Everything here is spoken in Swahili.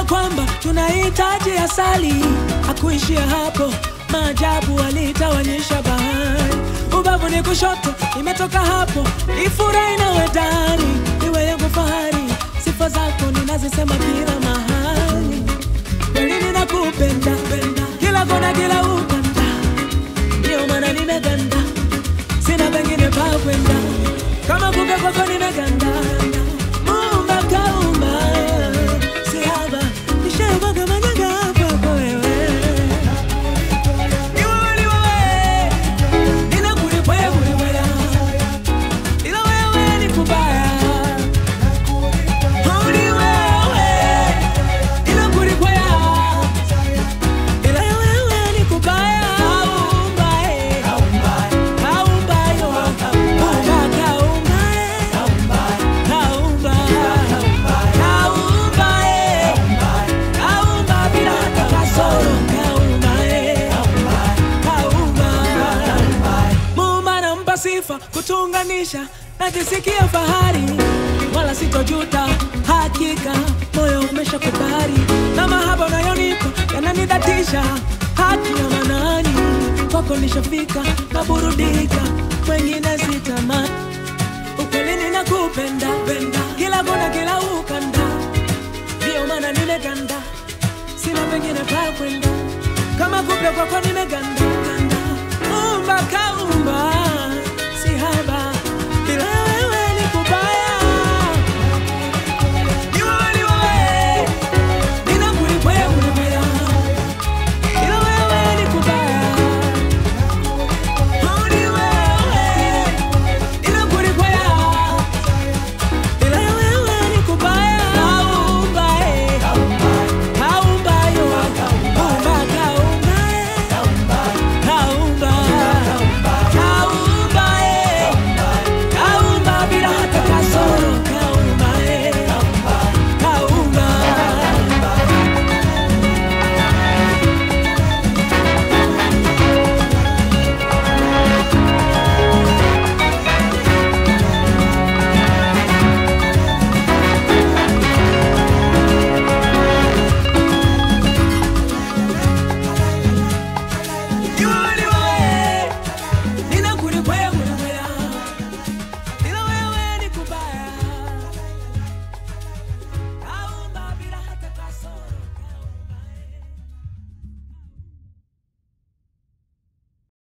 Alijua kwamba tunahitaji asali, hakuishia hapo, maajabu alitawanyisha bahari. Ubavu ni kushoto, imetoka hapo, ifurahi nawe ndani, iwe yangu fahari, sifa zako ninazisema kila mahali. Kweli ninakupenda kila kona, kila ukanda, ndio maana nimeganda, sina pengine pa kwenda, kama kumbe kwako nimeganda. Muumba kaumba, si haba, nishaumwaga manyanga kwako wewe. Ni wewe, ni wewe, ninakulikwea, kulikwea, ila wewe ni kubaya. Oh, ni wewe, ninakulikwea, ila wewe ni kubaya. Kaumba, eh. Kaumba, yo. Kaumba, kaumba, eh. Kaumba, kaumba, eh. Kaumba bila hata kasoro. Kaumba, eh. Kaumba. Muumba nampa sifa kutuunganisha, najisikia fahari wala sitojuta, hakika moyo umeshakubali na mahaba unayonipa yananidhatisha, haki ya manani kwako nishafika, naburudika, wengine sitamani ukweli ninakupenda penda, kila kona kila ukanda, ndio maana nimeganda, sina pengine pa kwenda, kama kupe kwako nimeganda ganda. Umba kaumba